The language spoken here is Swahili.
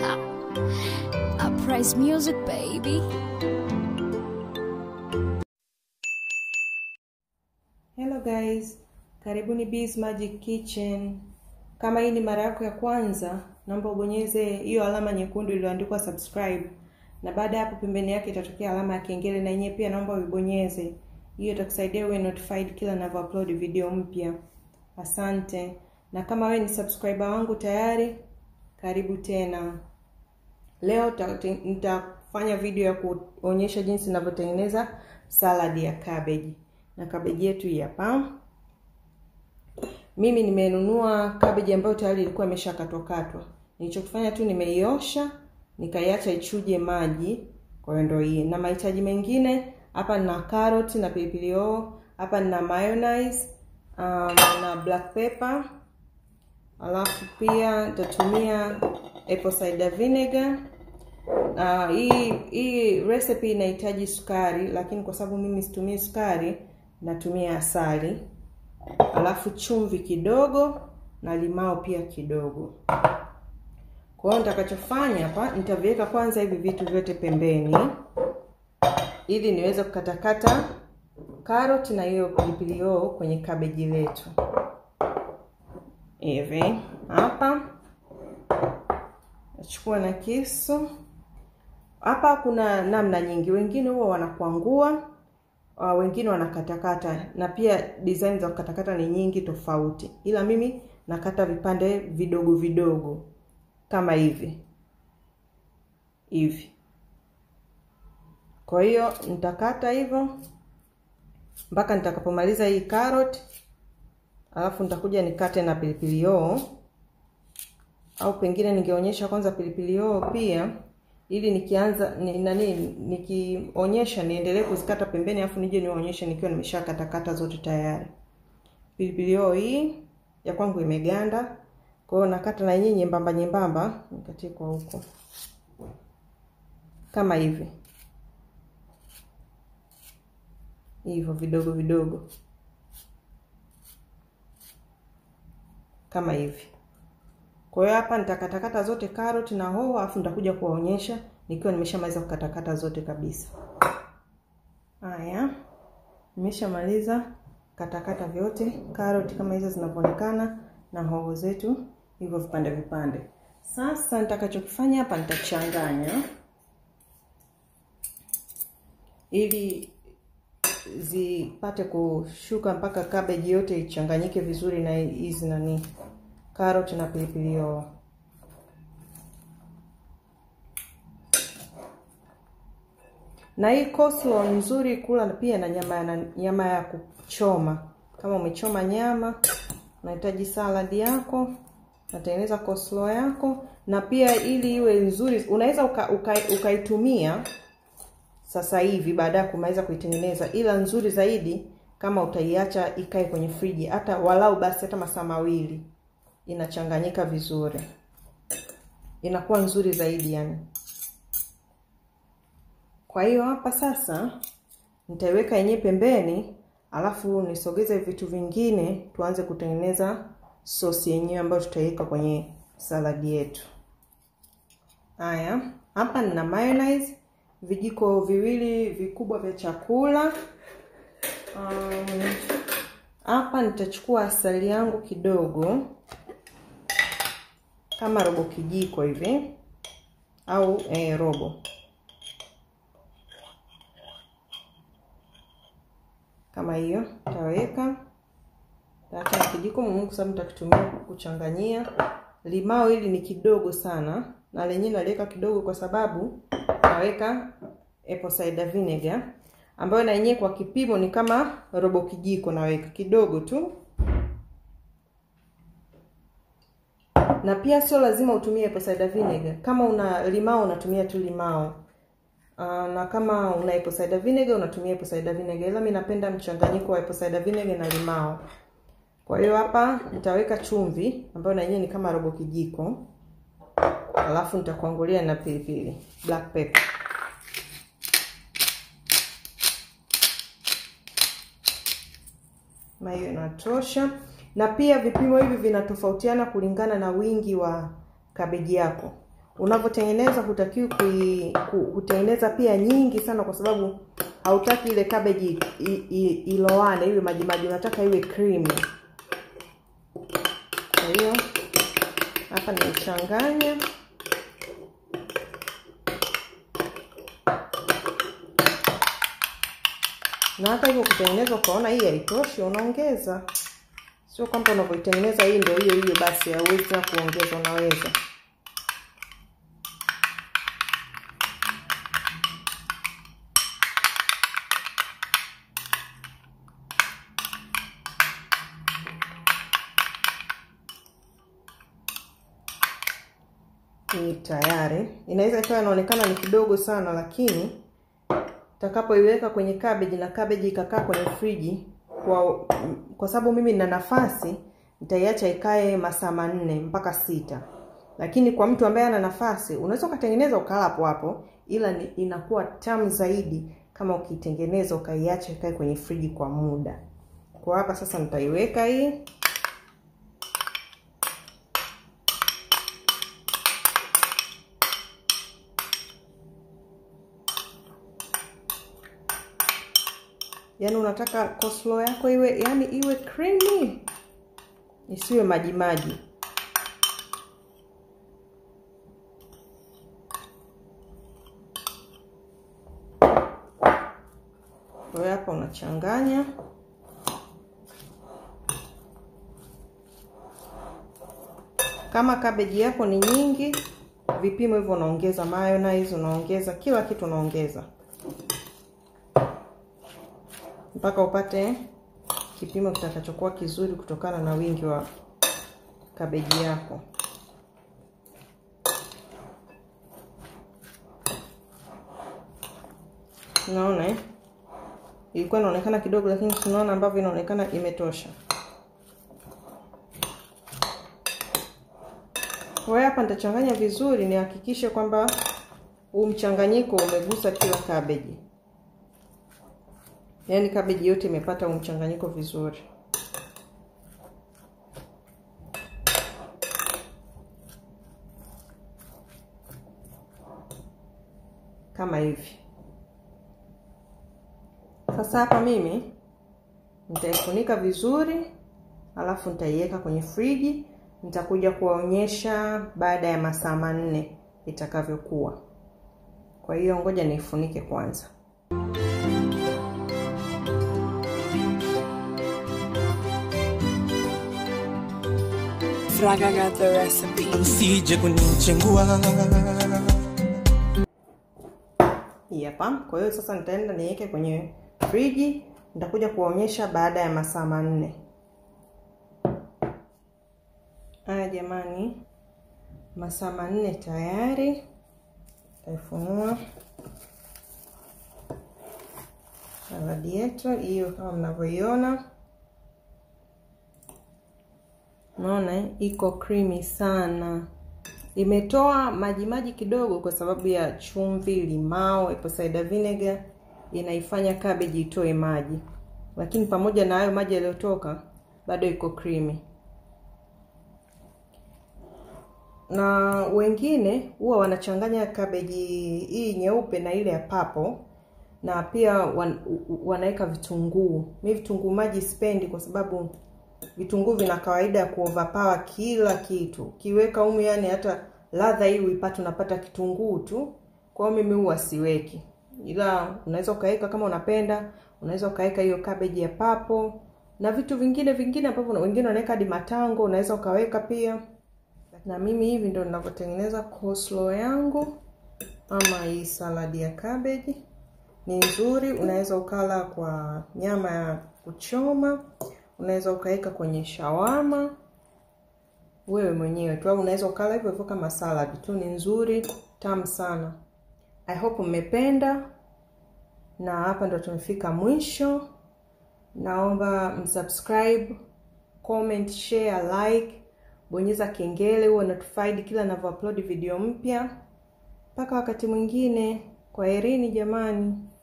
Uprise music, baby. Hello guys, karibuni Bees Magic Kitchen. Kama hii ni mara yako ya kwanza, naomba ubonyeze hiyo alama nyekundu iliyoandikwa subscribe, na baada ya hapo pembeni yake itatokea alama ya kengele, na yenyewe pia naomba uibonyeze. Hiyo itakusaidia uwe notified kila ninavyo upload video mpya. Asante. Na kama wewe ni subscriber wangu tayari, karibu tena. Leo nitafanya video ya kuonyesha jinsi ninavyotengeneza salad ya cabbage na kabeji yetu hii hapa. Mimi nimenunua kabeji ambayo tayari ilikuwa imeshakatwakatwa. Nilichokifanya tu nimeiosha, nikaiacha ichuje maji. Kwa hiyo ndio hii. Na mahitaji mengine hapa nina carrot na pilipili hoho, hapa nina mayonnaise, um, na black pepper. Alafu pia nitatumia apple cider vinegar. Uh, hii hii recipe inahitaji sukari, lakini kwa sababu mimi situmii sukari natumia asali, alafu chumvi kidogo na limao pia kidogo. Kwa hiyo nitakachofanya hapa, nitaviweka kwanza hivi vitu vyote pembeni, ili niweze kukatakata karoti na hiyo pilipili hoho kwenye kabeji letu. Hivi hapa nachukua na kisu. Hapa kuna namna nyingi, wengine huwa wanakwangua Uh, wengine wanakatakata na pia design za kukatakata ni nyingi tofauti, ila mimi nakata vipande vidogo vidogo kama hivi hivi. Kwa hiyo nitakata hivyo mpaka nitakapomaliza hii carrot, alafu nitakuja nikate na pilipili hoho, au pengine ningeonyesha kwanza pilipili hoho pia ili nikianza ni, nani nikionyesha niendelee kuzikata pembeni, afu nije niwaonyeshe nikiwa nimeshakatakata zote tayari. Pilipili hoho hii ya kwangu imeganda, kwa hiyo nakata na yenyewe nyembamba nyembamba, nikatie kwa huko kama hivi hivyo vidogo vidogo kama hivi. Kwa hiyo hapa nitakatakata zote carrot na hoho, afu nitakuja kuwaonyesha nikiwa nimeshamaliza kukatakata zote kabisa. Haya, nimeshamaliza katakata vyote, carrot kama hizo zinavyoonekana na hoho zetu hivyo vipande vipande. Sasa nitakachokifanya hapa nitachanganya ili zipate kushuka mpaka cabbage yote ichanganyike vizuri na hizi nani carrot na pilipili hoho. Na hii coleslaw nzuri kula pia na nyama na nyama ya kuchoma. Kama umechoma nyama, unahitaji salad yako, unatengeneza coleslaw yako, na pia ili iwe nzuri unaweza ukaitumia uka, uka sasa hivi baada ya kumaliza kuitengeneza, ila nzuri zaidi kama utaiacha ikae kwenye friji hata walau basi hata masaa mawili inachanganyika vizuri, inakuwa nzuri zaidi yani. Kwa hiyo hapa sasa nitaiweka yenyewe pembeni, alafu nisogeze vitu vingine, tuanze kutengeneza sosi yenyewe ambayo tutaiweka kwenye saladi yetu. Haya, hapa nina mayonnaise vijiko viwili vikubwa vya chakula. Hapa um, nitachukua asali yangu kidogo kama robo kijiko hivi au eh, robo kama hiyo taweka, taacha na kijiko muhimu, kwa sababu nitakitumia kuchanganyia. Limao hili ni kidogo sana, na lenyewe naliweka kidogo kwa sababu naweka apple cider vinegar ambayo na yenyewe kwa kipimo ni kama robo kijiko, naweka kidogo tu na pia sio lazima utumie apple cider vinegar. Kama una limao unatumia tu limao. Uh, na kama una apple cider vinegar unatumia apple cider vinegar, ila mimi napenda mchanganyiko wa apple cider vinegar na limao. Kwa hiyo hapa nitaweka chumvi ambayo na yenyewe ni kama robo kijiko, alafu nitakuangulia na pilipili black pepper. Na hiyo inatosha. na pia vipimo hivi vinatofautiana kulingana na wingi wa kabeji yako. unavyotengeneza hutakiwi kui- ku- kutengeneza pia nyingi sana kwa sababu hautaki ile cabbage i- i- iloane iwe majimaji unataka iwe creamy kwa hiyo hapa nimechanganya na hata hivyo kutengeneza ukaona hii haitoshi unaongeza sio kwamba unavyoitengeneza hii ndio hiyo hiyo basi hauwezi tena kuongeza unaweza hii tayari inaweza ikawa inaonekana ni kidogo sana lakini utakapoiweka kwenye cabbage na cabbage ikakaa kwenye friji kwa kwa sababu mimi nina nafasi nitaiacha ikae masaa manne mpaka sita lakini kwa mtu ambaye ana nafasi unaweza ukatengeneza ukala hapo hapo ila ni, inakuwa tamu zaidi kama ukitengeneza ukaiacha ikae kwenye friji kwa muda kwa hapa sasa nitaiweka hii yaani unataka coleslaw yako iwe yani iwe creamy isiwe maji maji kwa hiyo hapa unachanganya kama kabeji yako ni nyingi vipimo hivyo unaongeza mayonnaise unaongeza kila kitu unaongeza mpaka upate kipimo kitakachokuwa kizuri kutokana na wingi wa kabeji yako unaona eh? ilikuwa inaonekana kidogo lakini tunaona ambavyo inaonekana imetosha kwa hiyo hapa nitachanganya vizuri nihakikishe kwamba huu mchanganyiko umegusa kila kabeji yaani kabeji yote imepata huu mchanganyiko vizuri kama hivi sasa hapa mimi nitaifunika vizuri alafu nitaiweka kwenye friji nitakuja kuwaonyesha baada ya masaa manne itakavyokuwa kwa hiyo ngoja niifunike kwanza Fraga got the recipe. usije kunichengua hii hapa kwa hiyo sasa nitaenda niweke kwenye friji nitakuja kuwaonyesha baada ya masaa manne haya jamani masaa manne tayari taifunua saladi yetu hiyo kama mnavyoiona naona eh, iko creamy sana imetoa maji maji kidogo kwa sababu ya chumvi limao apple cider vinegar inaifanya cabbage itoe maji lakini pamoja na hayo maji yaliyotoka bado iko creamy na wengine huwa wanachanganya kabeji hii nyeupe na ile ya papo na pia wan, wanaweka vitunguu mi vitunguu maji sipendi kwa sababu vitunguu vina kawaida ya kuoverpower kila kitu kiweka humu yani hata ladha hii uipate unapata kitunguu tu kwa hiyo mimi huwa siweki ila unaweza ukaweka kama unapenda unaweza ukaweka hiyo cabbage ya papo na vitu vingine vingine ambavyo wengine wanaweka hadi matango unaweza ukaweka pia na mimi hivi ndo ninavyotengeneza coleslaw yangu ama hii saladi ya cabbage ni nzuri unaweza ukala kwa nyama ya kuchoma unaweza ukaweka kwenye shawama wewe mwenyewe tu au unaweza ukala hivyo hivyo kama salad tu ni nzuri tamu sana i hope mmependa na hapa ndo tumefika mwisho naomba msubscribe comment share like bonyeza kengele huwa notified kila ninavyoupload video mpya mpaka wakati mwingine kwaherini jamani